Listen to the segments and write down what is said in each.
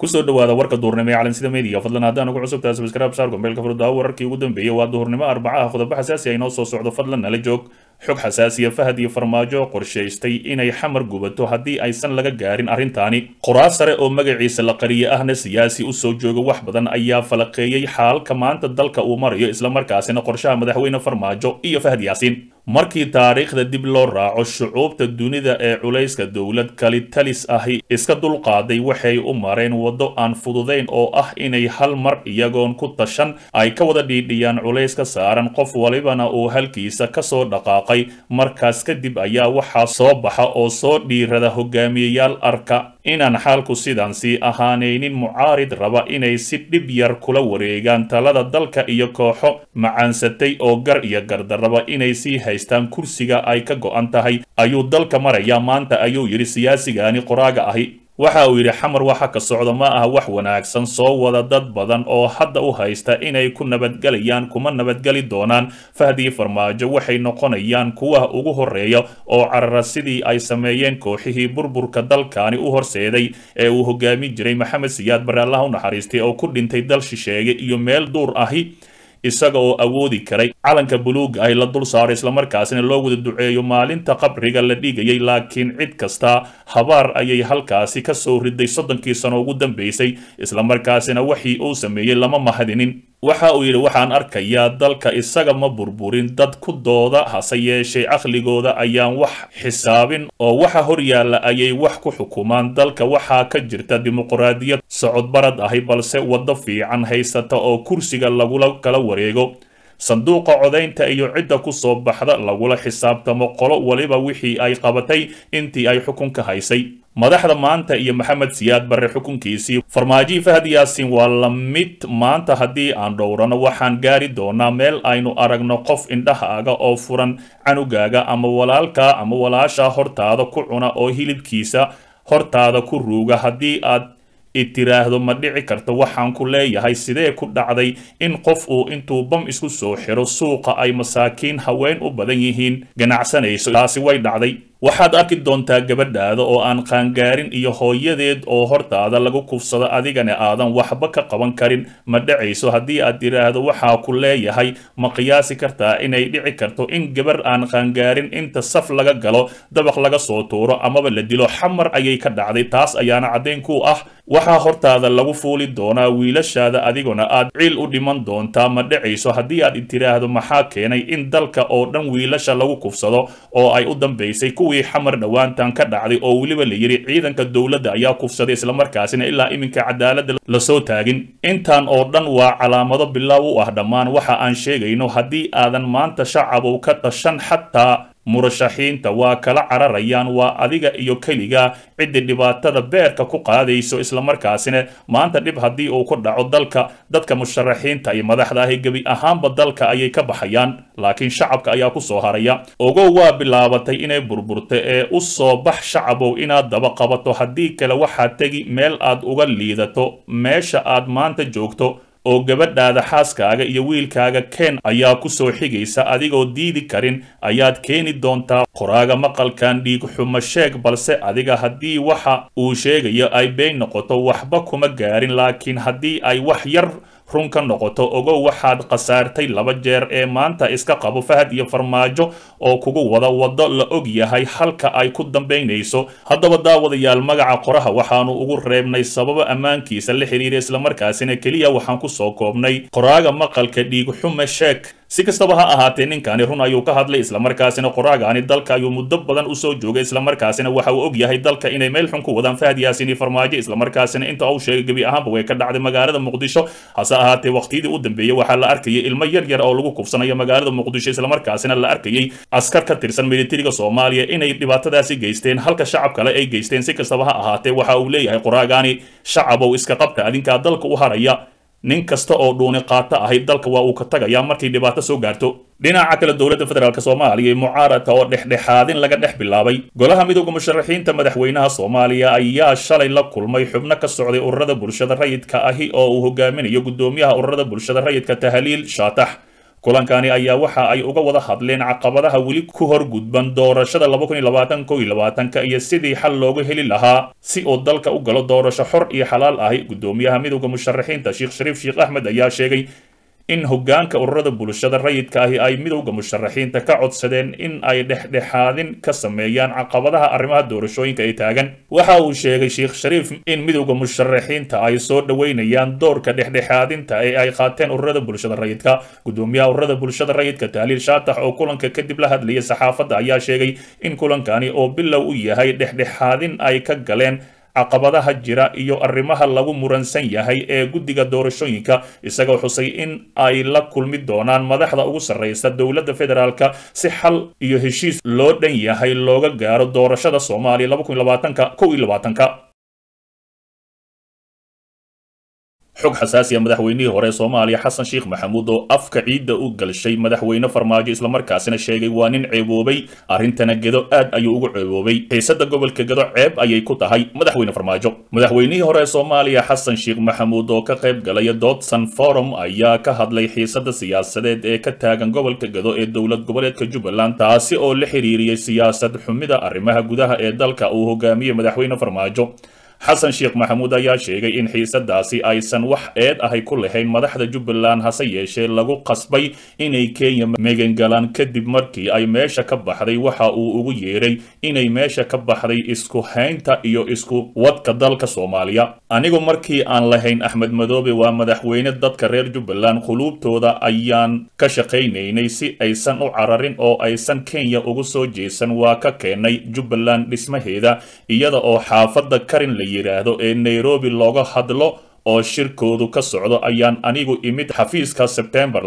kusoo dhawaada warka duurnimo ee calansida media fadlan haddaan ugu cusubtahay sabskraib saar gombeelka furdaa wararkii ugu dambeeyey waa duhurnimo arbacaha qodobo xasaasi ay noo soo socdo fadlan nala joog xog xasaasiya fahad iyo farmaajo qorshaystay inay xamar gubato haddii aysan laga gaarin arrintaani qoraal sare oo magaciisa la qariye ahna siyaasi usoo jooga wax badan ayaa falaqeeyey xaalka maanta dalka uu marayo islamarkaasina qorshaha madaxweyne farmaajo iyo fahad yaasiin markii taariikhda dib loo raaco shucuubta dunida ee culayska dowlad kalitalis ahi iska dulqaaday waxay u mareen waddo aan fududayn oo ah inay hal mar iyagoon ku tashan ay ka wada dhiidhiyaan culayska saaran qof walibana uu halkiisa kasoo dhaqaaqay markaas kadib ayaa waxaa soo baxa oo soo dhiirada hogaamiyeyaal arka inaan xaalku sidan sii ahaanaynin mucaarid raba inay si dhib yar kula wareegaan talada dalka iyo kooxo macaansatay oo gar iyo gardarraba inay sii haystaan kursiga ay ka go'an tahay ayuu dalka marayaa maanta ayuu yidhi siyaasigani qoraaga ahi waxa uu yidhi xamar waxa ka socda ma aha wax wanaagsan soo wada dad badan oo hadda u haysta inay ku nabadgelayaan kuma nabadgeli doonaan fahdii farmaajo waxay noqonayaan kuwa ugu horreeya oo carara sidii ay sameeyeen kooxihii burburka dalkaani u horseeday ee uu hogaami jiray maxamed siyaad barre allah u naxariistay oo ku dhintay dal shisheeye iyo meel duur ahi isaga oo awoodi karay calanka buluuga ahi la dul saaro islamarkaasina loo wada duceeyo maalinta qabriga la dhigayay laakiin cid kasta habaar ayay halkaasi ka soo riday soddonkii sano ugu dambaysay islamarkaasina wixii uu sameeyey lama mahadinin waxa uu yidhi waxaan arkayaa dalka isaga ma burburin dad ku dooda hase yeeshee caqligooda ayaan wax xisaabin oo waxa hor yaalla ayay wax ku xukumaan dalka waxaa ka jirta dimuqraadiyad socodbarad ahi balse waddo fiican haysata oo kursiga lagula kala wareego sanduuqa codaynta iyo cidda ku soo baxda lagula xisaabtamo qolo waliba wixii ay qabatay intii ay xukunka haysay madaxda maanta iyo maxamed siyaad barre xukunkiisii farmaajii fahad yaasiin waa la mid maanta haddii aan dhowrano waxaan gaari doonaa meel aynu aragno qof indhahaaga oo furan canugaaga ama walaalka ama walaasha hortaada ku cuna oo hilibkiisa hortaada ku ruuga haddii aad itiraahdo ma dhici karto waxaan ku leeyahay sidee ku dhacday in qof uu intuu bam isku soo xiro suuqa ay masaakiin haween u badan yihiin ganacsanayso taasi way dhacday waxaad arki doontaa gabadhaada oo aan qaangaarin iyo hooyadeed oo hortaada lagu kufsado adigana aadan waxba ka qaban karin ma dhacayso haddii aad tiraahdo waxaa ku leeyahay ma qiyaasi kartaa inay dhici karto in gabar aan qaangaarin inta saf laga galo dabaq laga soo tuuro amaba la dilo xamar ayay ka dhacday taas ayaana caddayn ku ah waxaa hortaada lagu fuuli doonaa wiilashaada adiguna aad ciil u dhiman doontaa ma dhacayso haddii aad tiraahdo maxaa keenay in dalka oo dhan wiilasha lagu kufsado oo ay u dambaysay kuwii xamar dhowaantan ka dhacday oo weliba la yidhi ciidanka dowladda ayaa kufsaday islamarkaasina ilaa iminka cadaaladda lasoo taagin intaan oo dhan waa calaamado bilaaw u ah dhammaan waxa aan sheegayno haddii aadan maanta shacabow ka dhashan xataa murashaxiinta waa kala cararayaan waa adiga iyo keliga ciddi dhibaatada beerka ku qaadayso islamarkaasina maanta dhib haddii uu ku dhaco dalka dadka musharaxiinta iyo madaxda ahi gebi ahaanba dalka ayay ka baxayaan laakiin shacabka ayaa ku soo haraya ogow waa bilaabatay inay burburta ee u soo bax shacabow inaad daba qabato haddii kale waxaad tegi meel aad uga liidato meesha aad maanta joogto oo gabadhaada xaaskaaga iyo wiilkaaga keen ayaa ku soo xigaysa adigoo diidi karin ayaad keeni doontaa qoraaga maqalkan dhiig xumo sheeg balse adiga haddii waxa uu sheegayo ay been noqoto waxba kuma gaarin laakiin haddii ay wax yar run ka noqoto ogow waxaad khasaartay laba jeer ee maanta iska qabo fahad iyo farmaajo oo kugu wada waddo la og yahay halka ay ku dambaynayso haddaba daawadayaal magaca qoraha waxaanu ugu reebnay sababo ammaankiisa la xiriira islamarkaasina keliya waxaan ku soo koobnay qoraaga maqalka dhiig xume sheek si kastaba ha ahaatee ninkani run ayuu ka hadlay islamarkaasina qoraagaani dalka ayuu muddo badan usoo joogay islamarkaasina waxa uu og yahay dalka inay meel xun ku wadaan fahad yaasiin iyo farmaajo islamarkaasina inta uu sheegay gebi ahaanba way ka dhacday magaalada muqdisho hase ahaatee waqtiyadii u dambeeyey waxaa la arkayay ilmo yar yar oo lagu kufsanayo magaalada muqdisho islamarkaasina la arkayay askar ka tirsan militariga soomaaliya inay dhibaatadaasi geysteen halka shacab kale ay geysteen si kastaba ha ahaatee waxa uu leeyahay qoraagaani shacabow iska qabta adinkaa dalka u haraya nin kasta oo dhuuni qaato ahayd dalka waa uu ka tagayaa markay dhibaato soo gaarto dhinaca kale dowladda federaalk soomaaliya iyo mucaaradka oo dhexdhexaadin laga dhex bilaabay golaha midooda musharaxiinta madaxweynaha soomaaliya ayaa shalay la kulmay xubno ka socday ururada bulshada rayidka ahi oo uu hogaaminayo guddoomiyaha ururada bulshada rayidka tahliil shaatax kulankani ayaa waxa ay uga wada hadleen caqabadaha weli ku hor gudban doorashada ka iyo sidii xal loogu heli lahaa si uu dalka u galo doorasho xor iyo xalaal ahi gudoomiyaha midowda musharaxiinta sheekh shariif sheekh axmed ayaa sheegay in hoggaanka ururada bulshada rayidka ahi ay midowda musharaxiinta ka codsadeen in ay dhexdhexaadin ka sameeyaan caqabadaha arrimaha doorashooyinka ee taagan waxa uu sheegay sheekh shariif in midowda musharaxiinta ay soo dhoweynayaan doorka dhexdhexaadinta ee ay qaateen ururada bulshada rayidka gudoomiyaha ururada bulshada rayidka tahliil shaatax oo kulanka kadib la hadlayay saxaafadda ayaa sheegay in kulankani oo bilow u yahay dhexdhexaadin ay ka galeen caqabadaha jira iyo arrimaha lagu muransan yahay ee guddiga doorashooyinka isagoo xusay in ay la kulmi doonaan madaxda ugu sarreysa dowladda federaalka si xal iyo heshiis loo dhan yahay looga gaaro doorashada soomaaliya xog xasaasiya madaxweynihii hore ee soomaaliya xasan sheekh maxamuud oo afka ciidda u galshay madaxweyne farmaajo islamarkaasina sheegay waa nin ceeboobay arrintana gedo aad ayuu ugu ceeboobay xiisada gobolka gedo ceeb ayay ku tahay madaxweyne farmaajo madaxweynihii hore ee soomaaliya xasan sheekh maxamuud oo ka qayb galaya dodson forum ayaa ka hadlay xiisada siyaasadeed ee ka taagan gobolka gedo ee dowlad goboleedka jubbaland taasi oo la xiriiriyey siyaasad xumida arrimaha gudaha ee dalka uu hogaamiyey madaxweyne farmaajo xasan sheekh maxamuud ayaa sheegay in xiisadaasi aysan wax eed ahay ku lahayn madaxda jubbaland hase yeeshee lagu qasbay inay kenya megangalaan kadib markii ay meesha ka baxday waxa uu ugu yeedhay inay meesha ka baxday isku haynta iyo isku wadka dalka soomaaliya anigu markii aan lahayn axmed madoobe waa madaxweyne dadka reer jubbaland quluubtooda ayaan ka shaqaynaynay si aysan u cararin oo aysan kenya ugu soo jeesan waa ka keenay jubbaland dhismaheeda iyada oo xaafadda karin la yidhaahdo ee nairobi looga hadlo oo shirkoodu ka socdo ayaan anigu imid xafiiska sebtembar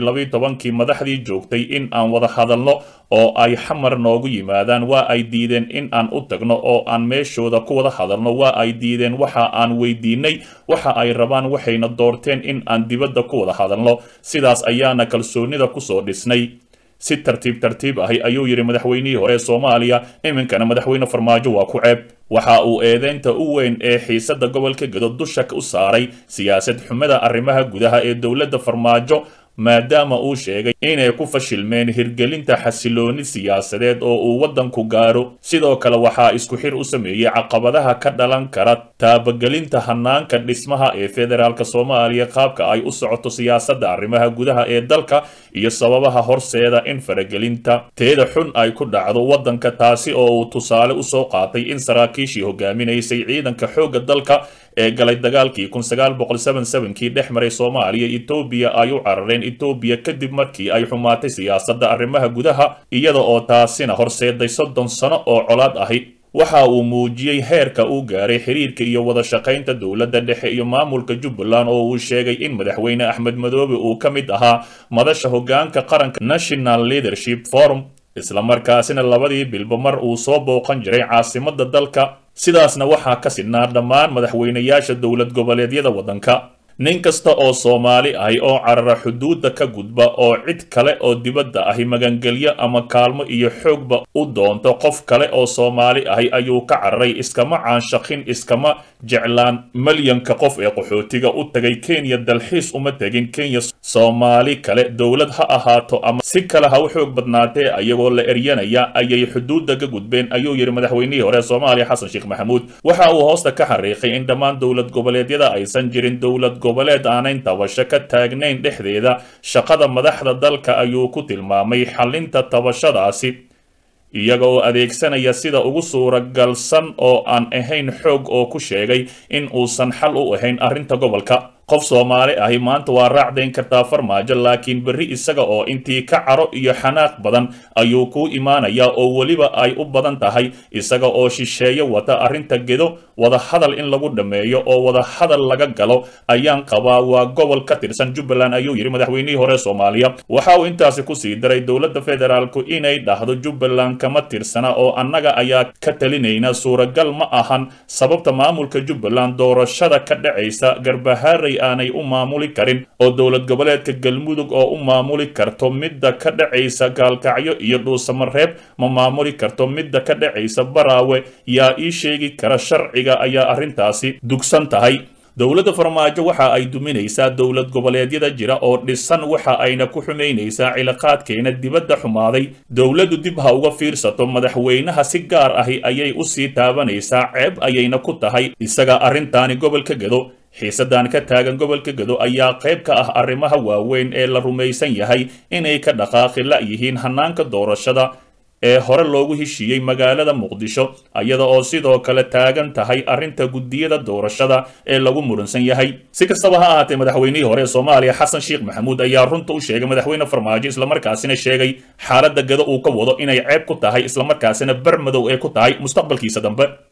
kii madaxdii joogtay in aan wada hadalno oo ay xamar noogu yimaadaan waa ay diideen in aan u tagno oo aan meeshooda ku wada hadalno waa ay diideen waxa aan weydiinay waxa ay rabaan waxayna doorteen in aan dibadda ku wada hadalno sidaas ayaana kalsoonida kusoo dhisnay si tartiib tartiib ahi ayuu yidhi madaxweynihii hore ee soomaaliya iminkana madaxweyne farmaajo waa ku ceeb waxa uu eedeynta u weyn ee xiisada gobolka gedo dusha u saaray siyaasad xumada arrimaha gudaha ee dowladda farmaajo maadaama uu sheegay inay ku fashilmeen hirgelinta xasilooni siyaasadeed oo uu waddanku gaaro sidoo kale waxaa isku xir u sameeyey caqabadaha ka dhalan kara taabagelinta hanaanka dhismaha ee federaalk soomaaliya qaabka ay u socoto siyaasadda arrimaha gudaha ee dalka iyo sababaha horseeda in faragelinta teeda xun ay ku dhacdo waddanka taasi oo uu tusaale usoo qaatay in saraakiishii hogaaminaysay ciidanka xoogga dalka ee galay dagaalkii kii dhex maray soomaaliya etoobiya ay u carareen etoobiya kadib markii ay xumaatay siyaasadda arrimaha gudaha iyada oo taasina horseeday soddon sano oo colaad ahi waxa uu muujiyey heerka uu gaaray xiriirka iyo wada shaqaynta dowladda dhexe iyo maamulka jubbaland oo uu sheegay in madaxweyne axmed madoobe uu ka mid ahaa madasha hoggaanka qaranka national leadership forum islamarkaasina labadii bilba mar uu soo booqan jiray caasimadda dalka sidaasna waxaa ka sidnaa dhammaan madaxweynayaasha dowlad goboleedyada waddanka nin kasta oo soomaali ahi oo carara xuduudda ka gudba oo cid kale oo dibadda ahi magangelyo ama kaalmo iyo xoogba u doonto qof kale oo soomaali ahi ayuu ka cararay iskama caanshaqin iskama jeclaan malyanka qof ee qaxootiga u tagay kenya dalxiis uma tegin kenya soomaali kale dowlad ha ahaato ama si kale ha u xoog badnaatee ayagoo la eryanaya ayay xuduudda ka gudbeen ayuu yidhi madaxweynihii hore soomaaliya xasan sheekh maxamuud waxa uu hoosta ka xariiqay in dhammaan dowlad goboleedyada aysan jirin dowlad goboleed aanayn tabasho ka taagnayn dhexdeeda shaqada madaxda dalka ayuu ku tilmaamay xalinta tabashadaasi iyaga oo adeegsanaya sida ugu suuragalsan oo aan ahayn xoog oo ku sheegay in uusan xal u ahayn arrinta gobolka qof soomaali ahi maanta waa raacdayn kartaa farmaajo laakiin berri isaga oo intii ka caro iyo xanaaq badan ayuu kuu imaanayaa oo weliba ay u badan tahay isaga oo shisheeye wata arrinta gedo wada hadal in lagu dhammeeyo oo wada hadal laga galo ayaan qabaa waa gobol ka tirsan jubbaland ayuu yidhi madaxweynihii hore soomaaliya waxa uu intaasi kusii daray dowladda federaalku inay dhahdo jubbaland kama tirsana oo annaga ayaa ka talinayna suuragal ma ahan sababta maamulka jubbaland doorashada ka dhacaysa garbahaaray aanay u maamuli karin oo dowlad goboleedka galmudug oo u maamuli karto midda ka dhacaysa gaalkacyo iyo dhuusamareeb ma maamuli karto midda ka dhacaysa baraawe yaa ii sheegi kara sharciga ayaa arrintaasi dugsan tahay dowladda farmaajo waxa ay duminaysaa dowlad goboleedyada jira oo dhisan waxa ayna ku xumaynaysaa cilaaqaadkeena dibadda xumaaday dowladdu dib ha uga fiirsato madaxweynaha si gaar ahi ayay u sii taabanaysaa ceeb ayayna ku tahay isaga arrintaani gobolka gedo xiisadan ka taagan gobolka gedo ayaa qayb ka ah arrimaha waaweyn ee la rumaysan yahay inay ka dhaqaaqi la yihiin hanaanka doorashada ee hore loogu heshiiyey magaalada muqdisho iyada oo sidoo kale taagan tahay arrinta guddiyada doorashada ee lagu muransan yahay si kastaba ha ahaatee madaxweynihii hore ee soomaaliya xasan sheekh maxamuud ayaa runta u sheegay madaxweyne farmaajo islamarkaasina sheegay xaaladda gado uu ka wado inay ceeb ku tahay islamarkaasina bar madow ee ku tahay mustaqbalkiisa dambe